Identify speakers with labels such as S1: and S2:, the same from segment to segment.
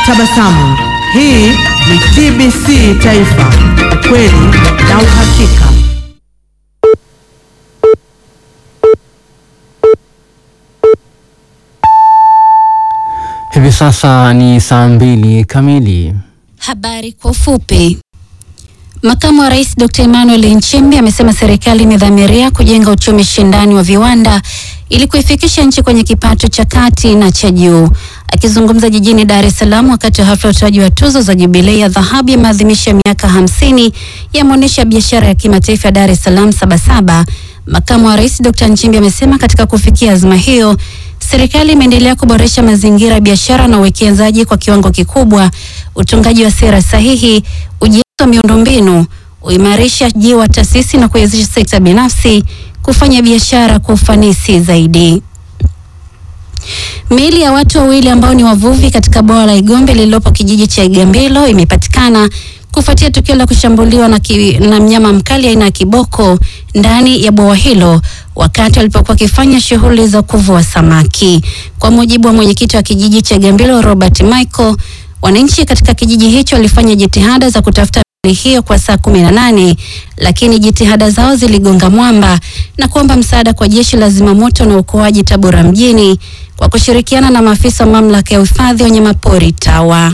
S1: Tabasamu. Hii ni TBC Taifa, ukweli na uhakika.
S2: Hivi sasa ni saa mbili kamili.
S3: Habari kwa ufupi. Makamu wa Rais Dr. Emmanuel Nchimbi amesema serikali imedhamiria kujenga uchumi shindani wa viwanda ili kuifikisha nchi kwenye kipato cha kati na cha juu. Akizungumza jijini Dar es Salaam wakati wa hafla ya utoaji wa tuzo za jubilei ya dhahabu ya maadhimisho ya miaka hamsini ya maonyesho ya biashara ya kimataifa ya Dar es Salaam Sabasaba, makamu wa rais Dr. Nchimbi amesema katika kufikia azma hiyo serikali imeendelea kuboresha mazingira ya biashara na uwekezaji kwa kiwango kikubwa, utungaji wa sera sahihi, ujenzi wa miundombinu, uimarishaji wa taasisi na kuwezesha sekta binafsi kufanya biashara kwa ufanisi zaidi. Miili ya watu wawili ambao ni wavuvi katika bwawa la Igombe lililopo kijiji cha Igambilo imepatikana kufuatia tukio la kushambuliwa na, ki, na mnyama mkali aina ya kiboko ndani ya bwawa hilo wakati walipokuwa wakifanya shughuli za kuvua samaki. Kwa mujibu wa mwenyekiti wa kijiji cha Igambilo Robert Michael, wananchi katika kijiji hicho walifanya jitihada za kutafuta miili hiyo kwa saa kumi na nane lakini jitihada zao ziligonga mwamba na kuomba msaada kwa jeshi la zimamoto na uokoaji Tabora mjini kwa kushirikiana na maafisa wa mamlaka ya uhifadhi wa wanyamapori TAWA.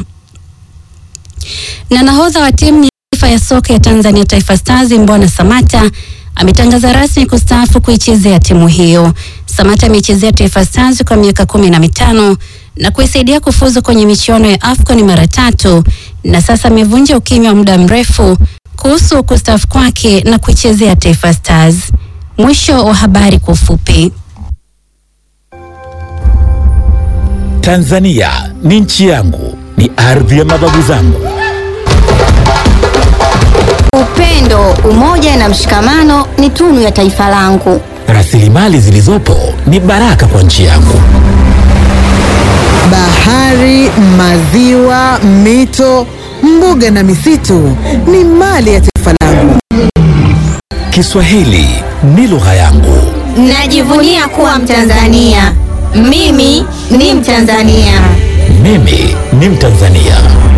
S3: Na nahodha wa timu ya taifa ya soka ya Tanzania Taifa Stars Mbwana Samata ametangaza rasmi kustaafu kuichezea timu hiyo. Samata ameichezea Taifa Stars kwa miaka kumi na mitano na kuisaidia kufuzu kwenye michuano ya AFCON mara tatu na sasa amevunja ukimya wa muda mrefu kuhusu kustaafu kwake na kuichezea Taifa Stars. Mwisho wa habari kwa ufupi.
S4: Tanzania ni nchi yangu, ni ardhi ya mababu zangu.
S5: Upendo, umoja na mshikamano ni tunu ya taifa langu.
S4: Rasilimali zilizopo ni baraka kwa nchi yangu.
S1: Bahari, maziwa, mito, mbuga na misitu ni mali ya taifa langu.
S4: Kiswahili ni lugha yangu.
S5: Najivunia kuwa Mtanzania. Mimi ni Mtanzania.
S4: Mimi ni Mtanzania.